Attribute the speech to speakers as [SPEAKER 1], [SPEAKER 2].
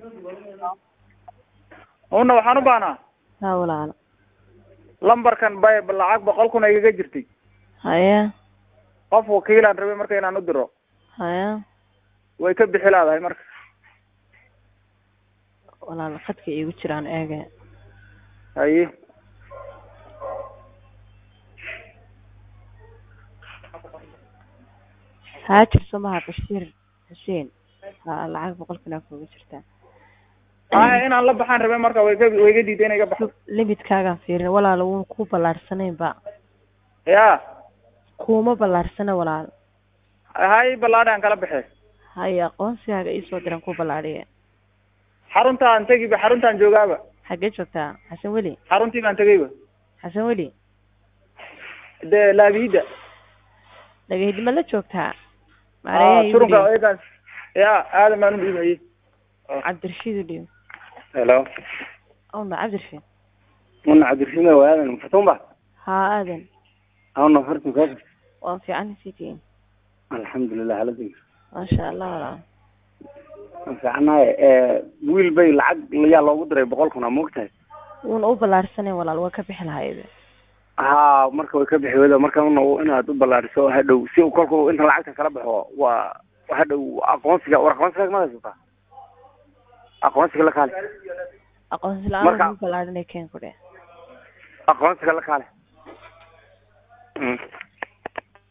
[SPEAKER 1] una waxaan u baahnaa
[SPEAKER 2] haa walaalo
[SPEAKER 1] lambarkan bay lacag boqol kun igaga jirtay
[SPEAKER 2] haya
[SPEAKER 1] qof wakiilaan rabay marka inaan u diro
[SPEAKER 2] haya
[SPEAKER 1] way ka bixi laadahay marka
[SPEAKER 2] walaalo khadka iigu jiraan eege
[SPEAKER 1] haye
[SPEAKER 2] haajir somaha bashiir xuseen haa lacag boqol kun aa kuuga jirtaa
[SPEAKER 1] haya inaan la baxaan rabay marka way ka way ga diiday inay ga baxdo
[SPEAKER 2] limidkaagaan fiirin walaalo wuu ku ballaarhsanaynba
[SPEAKER 1] ya
[SPEAKER 2] kuuma ballaarsana walaalo
[SPEAKER 1] hay ballaadhaan kala baxee
[SPEAKER 2] haya aqoonsigaaga iisoo diran ku ballaadhiye
[SPEAKER 1] xaruntaan tegiba xaruntaan joogaaba
[SPEAKER 2] xaggee joogtaa xasan weli
[SPEAKER 1] xaruntii baan tegayba
[SPEAKER 2] xasan weli
[SPEAKER 1] dee laabiyida
[SPEAKER 2] dhagahidima la joogtaa
[SPEAKER 1] Ah,
[SPEAKER 2] maareeyaha iigu
[SPEAKER 1] surunka
[SPEAKER 2] dhiib
[SPEAKER 1] eegaas ya aadan baan u dhiibayay
[SPEAKER 2] cabdirashiid u dhiib
[SPEAKER 3] hello
[SPEAKER 2] awna cabdirashiid
[SPEAKER 3] una cabdirashid waadan fatumba
[SPEAKER 2] haa aadan
[SPEAKER 3] awna fartin koof
[SPEAKER 2] waan fiican sitiin
[SPEAKER 3] alxamdulilah haladin
[SPEAKER 2] maasha allah walaal
[SPEAKER 3] fiicanaye wiil bay lacag yaa loogu diray boqol kun aa moogtahay
[SPEAKER 2] wuuna u ballaarsanayn walaal waa ka bixi lahayde
[SPEAKER 3] ha marka way ka bixi wada marka una inaad u ballaariso hadhow si uu kolku inta lacagta kala baxo waa hadhow aqoonsiga war aqoonsiga ma haysataa aqoonsiga la kaale
[SPEAKER 2] aqoonsi la-aan
[SPEAKER 3] Marka-
[SPEAKER 2] u ballaadhinay keen ku dheh
[SPEAKER 3] aqoonsiga la kaale